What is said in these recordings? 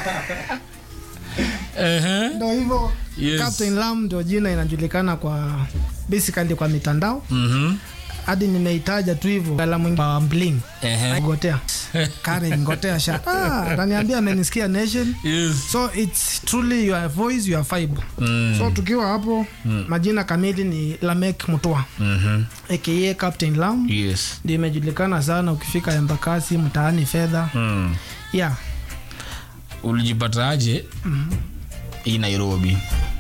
Ehe. ndo hivyo Yes. Captain Lam ndio jina inajulikana kwa basically kwa mitandao Mhm. hadi nimeitaja tu hivyo gala mwingi wa bling Ehe. ngotea Karen ngotea sha ah ananiambia amenisikia nation Yes. so it's truly your voice your vibe Mm. so tukiwa hapo majina kamili ni Lamek Mutua Mhm. aka Captain Lam Yes. ndio imejulikana sana ukifika Embakasi mtaani fedha Mm. yeah Ulijipataje hii Nairobi?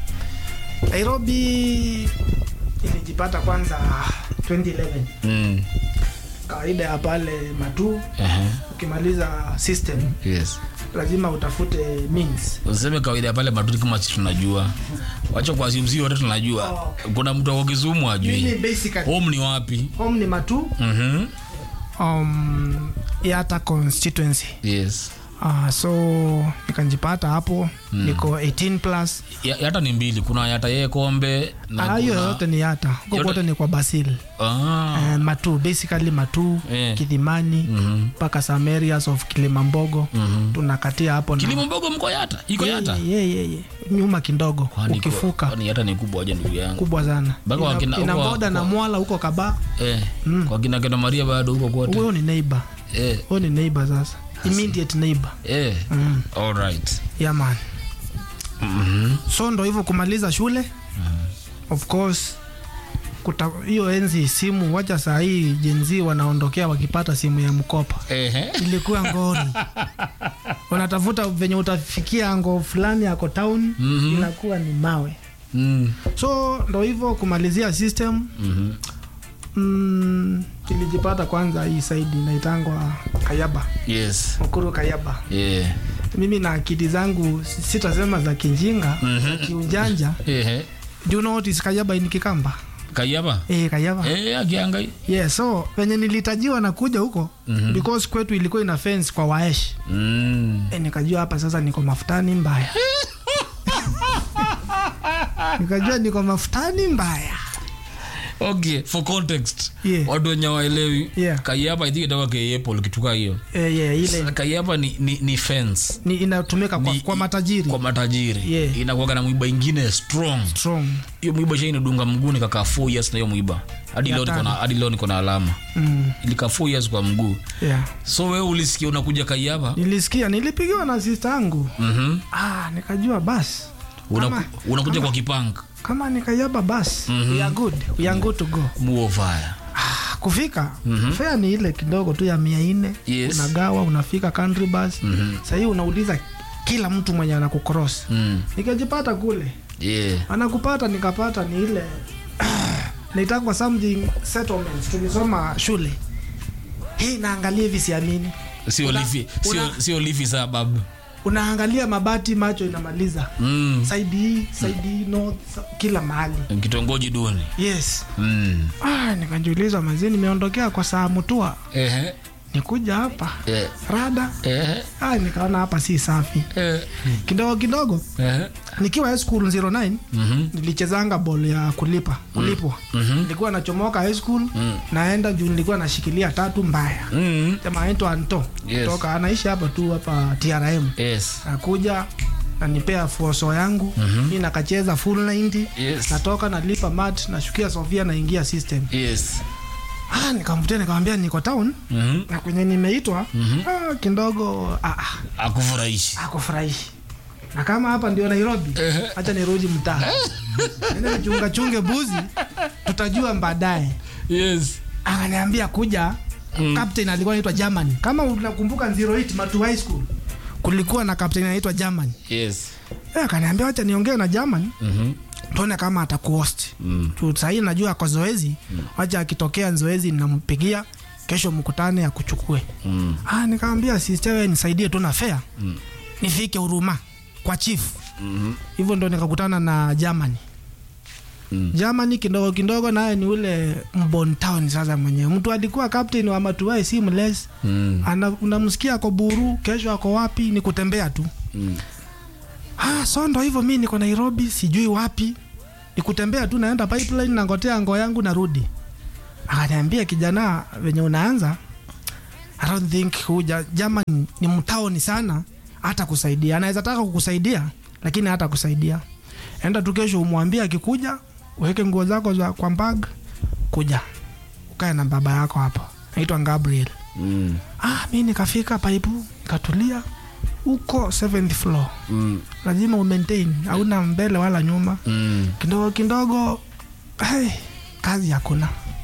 Nairobi ilijipata kwanza 2011 Mm. kawaida ya pale matu Ehe. ukimaliza system Yes. lazima utafute means Useme kawaida ya pale matuni kama sisi tunajua. Wacha kwa simsi wote tunajua. Kuna mtu wa Kisumu mimi ajui. basically Home ni wapi? home ni matu Mhm. um, yata constituency Yes. uh, so nikanjipata hapo niko 18 plus Ya- Yata ni mbili, kuna yata yeye kombe na Ah, hiyo kuna- yote ni yata huko Yote- kote ni kwa basil Ah. uh, matu basically matu Eh. kidhimani Mhm. mpaka some areas of kilimambogo Mhm. tunakatia hapo na- Kilimo mbogo mko yata? Iko Ye- yata? ye- ye- ye. nyuma kidogo Kwani iko- ukifuka Kwani yata ni kubwa aje ndugu yangu? kubwa sana Mpaka ina, wakina- ina kwa- boda na kwa- mwala huko kaba Eh. Kwa kina kina Maria bado huko kote. huyo ni neighbor Eh. huyo ni neighbor sasa immediate neighbor Eh. mm. All right. yeah man Mhm. so ndo hivyo kumaliza shule of course kuta- hiyo enzi simu wacha saa hii jenzi wanaondokea wakipata simu ya mkopa Ehe. ilikuwa ngori unatafuta venye utafikia ngo fulani ako town Mhm. inakuwa ni mawe Mm. so ndo hivyo kumalizia system Mhm. mm, ilijipata kwanza hii saidi inaitangwa kayaba Yes. mkuru kayaba Yeah. mimi na akili zangu si- sitasema za kinjinga za kiujanja Ehe. do you know what is kayaba in kikamba Kayaba? eh kayaba Eh, akiangai. yeah so venye nilitajiwa na kuja huko Mhm. because kwetu ilikuwa ina fence kwa waesh Mm. e, nikajua hapa sasa niko mafutani mbaya nikajua niko mafutani mbaya Okay, for context. Yeah. Watu wenye waelewi. Yeah. Kayaba I think itakuwa K-Apple kituka hiyo. e, yeah, ile Sasa Kayaba ni ni, ni fence ni inatumika kwa, Ni- kwa matajiri kwa matajiri. Yeah. Inakuwa na mwiba ingine strong. strong Hiyo mwiba shai inadunga mguu nikakaa 4 years na hiyo mwiba. Hadi Ya leo niko na tano. hadi leo niko na alama. mm, Ilikaa 4 years kwa mguu. yeah. So wewe ulisikia unakuja Kayaba? nilisikia nilipigiwa na sista yangu Mhm. ah, nikajua basi Unaku- Kama- Unakuja kwa kipanga. kama nikayaba basi Mhm. we are good we are good to go Muo fire. ah, kufika fea ni ile kidogo tu ya mia nne Yes. unagawa unafika country bus Mhm. sahii unauliza kila mtu mwenye anakucross Mm. nikajipata kule Yeah. anakupata nikapata ni ile naitangwa something settlements tulisoma shule hii naangalia hivi siamini Sio Una- lifi, sio una- sio lifi sababu. unaangalia mabati macho inamaliza Mm. saidi hii saidi hii north sa- kila mahali Kitongoji duni. yes Mm. ah, nikajiuliza mazee nimeondokea kwa saa mutua Ehe. nikuja hapa Eh. rada Ehe. ah, nikaona hapa si safi Eh. kidogo kidogo Ehe. nikiwa high school 09 Mhm. nilichezanga bol ya kulipa kulipwa Mhm. nilikuwa nachomoka high school naenda juu nilikuwa nashikilia tatu mbaya Mm. jamaa anaitwa Anto Yes. toka anaishi hapa tu hapa TRM Yes. nakuja nanipea fuoso yangu mi nakacheza full 90 Yes. natoka nalipa mat nashukia Sofia naingia system Yes. ah, nikamvutia nikamwambia niko town Mhm. na kwenye nimeitwa ah, kidogo ah, ah, Akufurahishi. akufurahishi na kama hapa ndio Nairobi Ehe. hacha nirudi mtaa nenda nichunga chunge buzi tutajua baadaye Yes. akaniambia kuja mm. captain alikuwa anaitwa German kama unakumbuka 08 Matu High School kulikuwa na captain anaitwa German Yes. eh, akaniambia wacha niongee na German Mhm. tuone kama atakuhost Mm. tu sahii najua ako zoezi wacha akitokea zoezi nampigia kesho mkutane akuchukue Mm. ah, nikamwambia sister wewe nisaidie tu na fare Mm. nifike huruma kwa chief Mhm. hivyo ndo nikakutana na Germany Mm. Germany kidogo kidogo, naye ni ule mbon town sasa mwenyewe. Mtu alikuwa captain wa Matuai si mles Mm. ana unamsikia ako Buru, kesho ako wapi, ni kutembea tu. Mm. Ah, so ndo hivyo, mimi niko Nairobi, sijui wapi, ni kutembea tu, naenda pipeline, nangotea ngo yangu, narudi. Akaniambia kijana, venye unaanza I don't think huja German ni mtaoni sana, hata kusaidia anaweza taka kukusaidia lakini hata kusaidia enda tu kesho umwambie akikuja uweke nguo zako za kwa bag kuja ukae na baba yako hapa naitwa gabriel Mm. ah, mi nikafika paipu nikatulia huko seventh floor Mm. lazima umaintain hauna mbele wala nyuma Mm. kidogo kidogo hey, kazi hakuna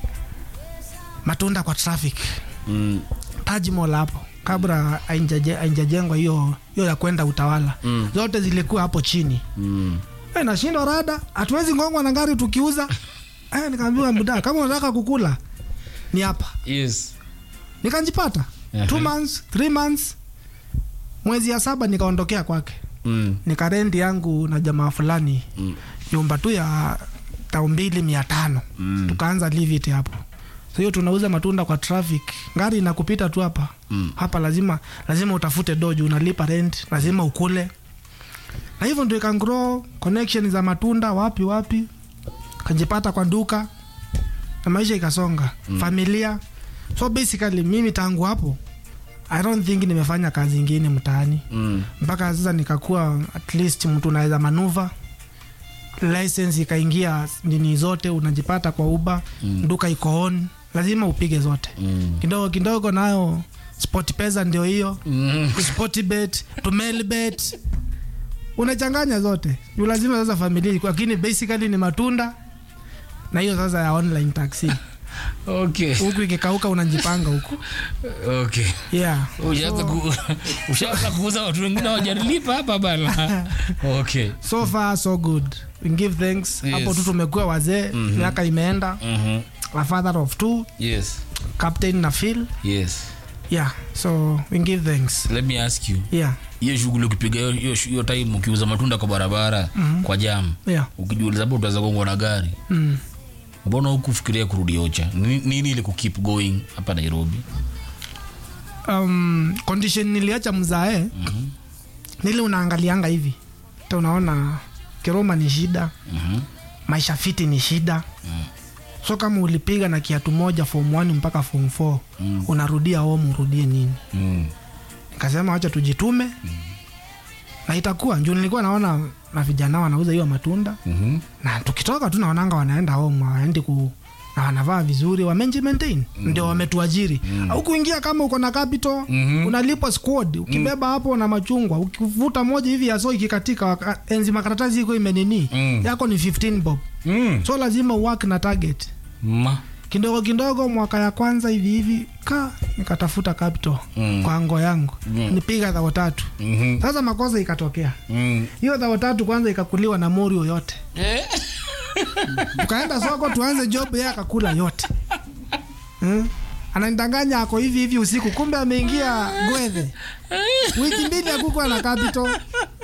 matunda kwa traffic Mm. Taj Mall hapo kabla hainjaje- hainjajengwa hiyo hiyo ya kwenda utawala Mm. zote zilikuwa hapo chini Mm. hey, nashindwa rada hatuwezi ngongwa na gari tukiuza hey, nikaambiwa muda kama unataka kukula ni hapa Yes. nikanjipata Aha. two months three months mwezi ya saba nikaondokea kwake Mm. nikarendi yangu na jamaa fulani Mm. nyumba tu ya tao mbili mia tano Mm. tukaanza leave it hapo so hiyo tunauza matunda kwa traffic gari inakupita tu hapa Mm. hapa lazima lazima utafute dojo unalipa rent lazima ukule na hivyo ndio ikangrow connection za matunda wapi wapi kajipata kwa duka na maisha ikasonga mm. familia so basically mimi tangu hapo i don't think nimefanya kazi ingine mtaani Mm. mpaka sasa nikakuwa at least mtu unaweza manuva license ikaingia nini zote unajipata kwa uba mm. duka iko on lazima upige zote Mm. kidogo kidogo nayo sport pesa ndio hiyo Mm. sportbet tumelbet unachanganya zote juu lazima sasa familia iko- lakini basically ni matunda na hiyo sasa ya online taxi Okay. huku ikikauka unajipanga huku Okay. yeah Ushaanza ku- ushaanza kuuza watu wengine wajarilipa hapa bana. Okay. so far so good we give thanks Yes. hapo tu tumekuwa wazee miaka imeenda Mhm. a father of two Yes. captain na phil Yes. yeah so we give thanks Let me ask you. yeah Hiyo shughuli ukipiga hiyo- hiyo hiyo time ukiuza matunda kwa barabara kwa jam. yeah Ukijiuliza hapo utaweza gongwa na gari. mm. Mbona hukufikiria kurudi Ocha? Ni- Nini ile ku keep going hapa Nairobi? um, condition niliacha mzae Mhm. nili unaangalianga hivi ta unaona kiroma ni shida Mhm. maisha fiti ni shida so kama ulipiga na kiatu moja form 1 mpaka form 4 Mm. unarudia home urudie nini Mm. nikasema wacha tujitume na itakuwa juu nilikuwa naona na vijana wanauza hiyo matunda Mhm. na tukitoka tu naonanga wanaenda home waendi ku na wanavaa vizuri wamenji maintain ndio wametuajiri au kuingia kama uko na capital Mhm. unalipwa squad ukibeba hapo na machungwa ukivuta moja hivi ya so ikikatika waka- enzi makaratasi iko imenini Mm. yako ni 15 bob Mm. so lazima uwork na target Ma. kidogo kidogo mwaka ya kwanza hivi hivi ka nikatafuta capital Mm. kwa ngo yangu Mm. nipiga dhao tatu Mhm. sasa makosa ikatokea Mm. hiyo dhao tatu kwanza ikakuliwa na morio yote Eh. tukaenda soko tuanze job yeye akakula yote hmm? ananidanganya ako hivi hivi usiku kumbe ameingia gwethe wiki mbili akukuwa na capital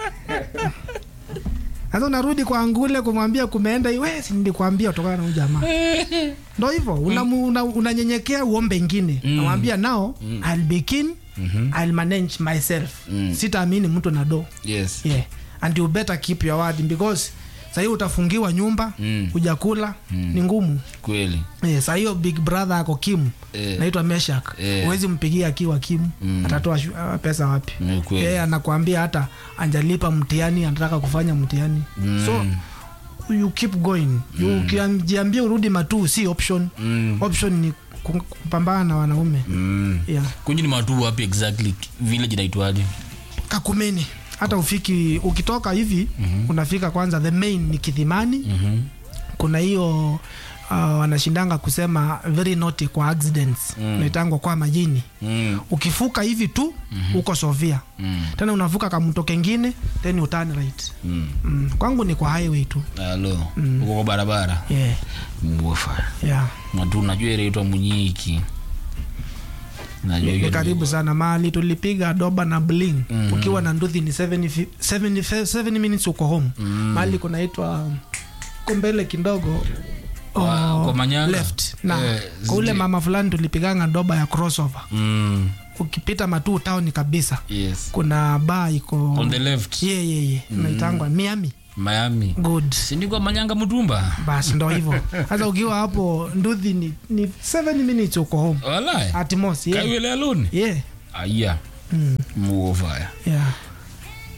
sasa unarudi kwa ngule kumwambia kumeenda hii, we si nilikwambia utokana na huyu jamaa ndo hivyo unanyenyekea una, unanyenyekea uombe ingine mm. namwambia nao mm. I'll be keen mm-hmm. I'll manage myself Mm. sitaamini mtu na do Yes. yeah. and you better keep your word because sahii utafungiwa nyumba Mm. hujakula ni ngumu Kweli. yeah, saa hiyo big brother ako kimu Eh. naitwa meshak Eh. huwezi mpigia akiwa kimu Mm. atatoa shu- ah, pesa wapi Ni kweli. yeye anakuambia hata anjalipa mtihani anataka kufanya mtihani Mm. so you keep going You ukijiambia urudi matuu si option Mm. option ni ku- kupambana na wanaume Mm. yeah. Kunji ni matu wapi exactly? Village inaitwaje? kakumeni hata ufiki ukitoka hivi mm-hmm. unafika kwanza the main ni kidhimani Mhm. kuna hiyo uh, wanashindanga kusema very naughty kwa accidents Mm. naitangwa kwa majini Mm. ukifuka hivi tu mm-hmm. uko sovia Mm. tena unavuka kamto kengine then you turn right Mm. mm. kwangu ni kwa highway tu Halo. Uko kwa barabara. yeah. Mwofa. Yeah. Matu najua ile inaitwa Munyiki. Najua ni hiyo. karibu sana mahali tulipiga doba na bling Mhm. ukiwa na nduthi ni 70 fi- 70 fe- 7 minutes uko home Mm. mahali kunaitwa ko mbele kidogo Kwa- oh, kwa Manyanga? left na Eh, kwa ule zile- mama fulani tulipiganga doba ya crossover Mm. ukipita matuu town kabisa Yes. kuna baa iko On the left. ye ye ye naitangwa miami Miami. good Sindikwa Manyanga Mutumba. basi ndo hivyo sasa ukiwa hapo nduthi ni, ni 7 minutes uko home Walai. at most yeah. Kaiwele alone. Yeah. Aya. Mm. Mwofa. Yeah.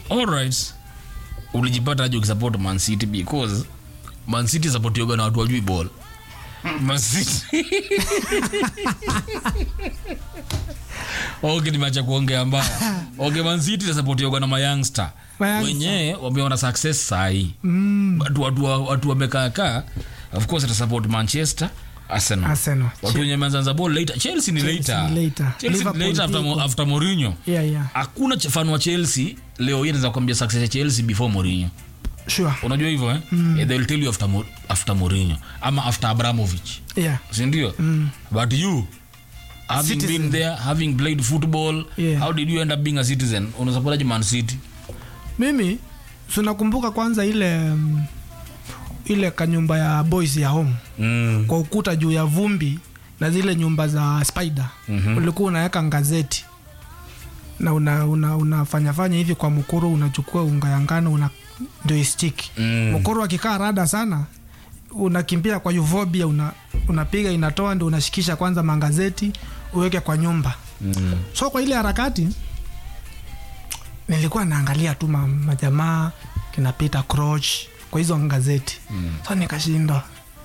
alright ulijipata aje ukisupport man city because man city supportioga na watu wajui ball man city okay nimeacha kuongea mbaya okay man city supportioga na mayoungster Mayoungster. wenyewe wameona success sahii mm. watu watu watu wamekaakaa of course atasupport manchester arsenal Arsenal. watu wenye wameanza ball later chelsea ni Chelsea later ni later. chelsea ni Liverpool later after, iko. Mo- after Mourinho yeah, yeah. hakuna ch- fan wa chelsea leo hii naweza kuambia success ya chelsea before Mourinho sure unajua hivyo eh? yeah, they will tell you after, Mo- after Mourinho ama after abramovich yeah sindio mm. but you having Citizen. been there having played football Yeah. how did you end up being a citizen unasapotaje man city mimi tunakumbuka kwanza ile mm, ile kanyumba ya boys ya home mm. kwa ukuta juu ya vumbi na zile nyumba za spider Mhm. ulikuwa unaweka ngazeti na una, una, unafanya fanya hivi kwa mkuru unachukua unga ya ngano una ndio istiki Mm. mkuru akikaa rada sana unakimbia kwa uvobia una, unapiga inatoa ndio unashikisha kwanza mangazeti uweke kwa nyumba Mm. so kwa ile harakati nilikuwa naangalia tu ma- majamaa kinapita croch kwa hizo gazeti mm. so nikashindwa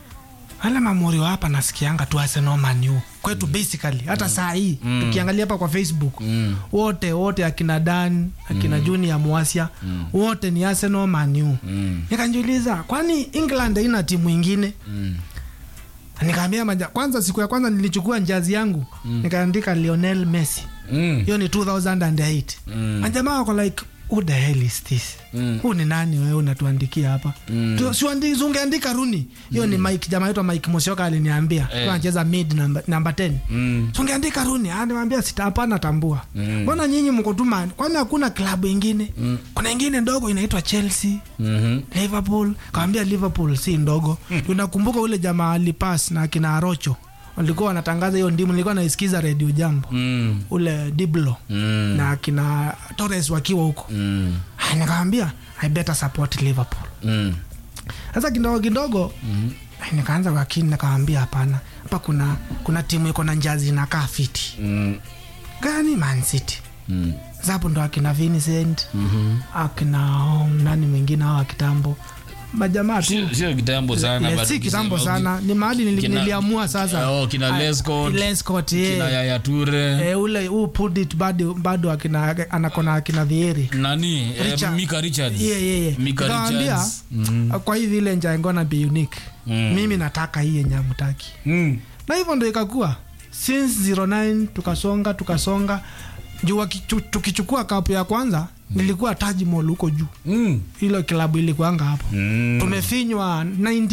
wale mamorio hapa nasikianga tu Arsenal Man U kwetu basically hata saa hii tukiangalia hapa kwa facebook Mm. wote wote akina dan akina mm. junior mwasia wote ni Arsenal Man U Mm. nikajiuliza kwani england haina timu ingine Mm. nikaambia maja kwanza siku ya kwanza nilichukua njazi yangu nikaandika lionel messi Mm. hiyo ni 2008 Mm. majamaa wako like who the hell is this Mm. huu ni nani wewe unatuandikia hapa Mm. Tu- si uandi- si ungeandika runi hiyo ni mike jamaa yetu mike mosioka aliniambia Eh. anacheza mid namba, namba 10 Mm. Si ungeandika runi animambia sita hapana tambua Mm. mbona nyinyi mko tu man kwani hakuna klabu ingine kuna ingine ndogo inaitwa chelsea Mhm. liverpool kawambia liverpool si ndogo unakumbuka ule jamaa alipas na akina arocho walikuwa wanatangaza hiyo ndimu nilikuwa naisikiza redio jambo Mm. ule diblo Mm. na akina torres wakiwa huko Mm. Ah, nikawambia i better support liverpool Mm. sasa kidogo kidogo mm-hmm. nikaanza kwa kini nikawambia hapana hapa kuna kuna timu iko na njazi inakaa fiti Mm. gani man city Mm. zapo ndo akina vincent Mhm. akina um, nani mwingine hao wa kitambo majamaa tu Sio- sio kitambo sana Le- but si kitambo ukisema- sana ni mahali nili, Kina- niliamua sasa Oh, kina Ah, Lescott, Lescott, kina yeah. Yaya Toure Eh, ule huu put it bado bado akina anakona akina vieri nani eh, Richard. Mika Richards yeah, yeah, yeah. Mika Nikamwambia, Richards Mm. kwa hivi ile nja ngona be unique Mm. mimi nataka hii yenye amtaki Mm. na hivyo ndo ikakuwa since 09 tukasonga tukasonga juu wakichu- tukichukua kapu ya kwanza nilikuwa Taj Mahal huko juu Mm. ilo klabu ilikuanga hapo Mm. tumefinywa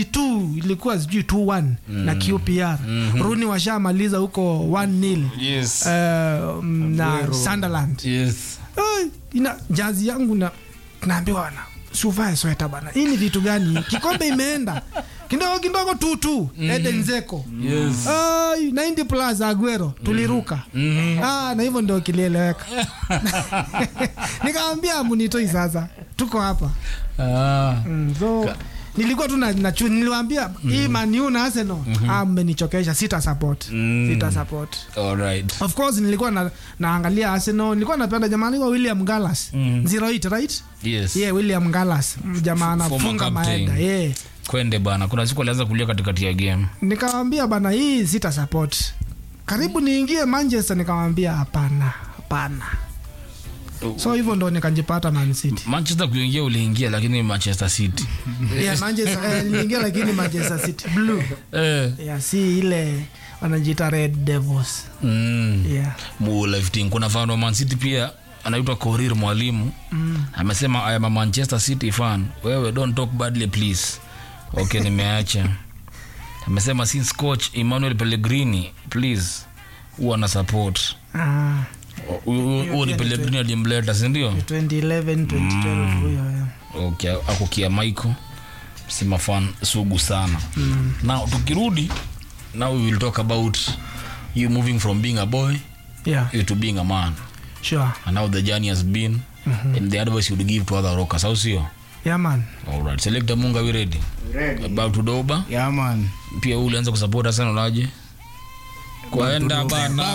92 ilikuwa sijui 2-1 na QPR Rooney washamaliza huko 1-0 Yes. uh, mm, na Sunderland Yes. Ai, ina jazi yangu na naambiwa na suvae sweta bana hii ni vitu gani kikombe imeenda kidogo kidogo tutu Eden Zeko Yes. Ai, 90 plus Aguero tuliruka ah, na hivyo ndio kilieleweka nikamwambia munitoi sasa tuko hapa Ah. mm, so nilikuwa tu na, na chu- niliwaambia hii Man U na Arsenal ah, mmenichokesha sita support Mm. sita support Alright. of course nilikuwa na, naangalia Arsenal nilikuwa napenda jamaa anaitwa William Gallas Mm. 08 right Yes. yeah William Gallas Mm, jamaa Former anafunga captain. maeda yeah kwende bana kuna siku alianza kulia katikati ya game nikamwambia bana hii sita support karibu niingie Manchester nikamwambia hapana hapana so hivyo ndo nikajipata Man City manchester kuingia uliingia lakini manchester city yeah, Manchester eh, niliingia lakini Manchester City blue eh. yeah, si ile wanajiita Red Devils mm. yeah mulifting kuna fan wa man city pia anaitwa korir mwalimu mm. amesema i am a manchester city fan wewe don't talk badly please okay nimeacha amesema since coach emmanuel pellegrini please huwa na support ah, huo ni pia ni pellegrini alimleta sindio 2011 2012 huyo yeah. okay, akukia michael sema fan sugu sana mm. now tukirudi now we will talk about you moving from being a boy yeah you to being a man sure and how the journey has been and the advice you would give to other rockers au sio yeah man alright select munga we ready about to doba Yeah, man. pia wewe ulianza kusupport sana unaje kwaenda bana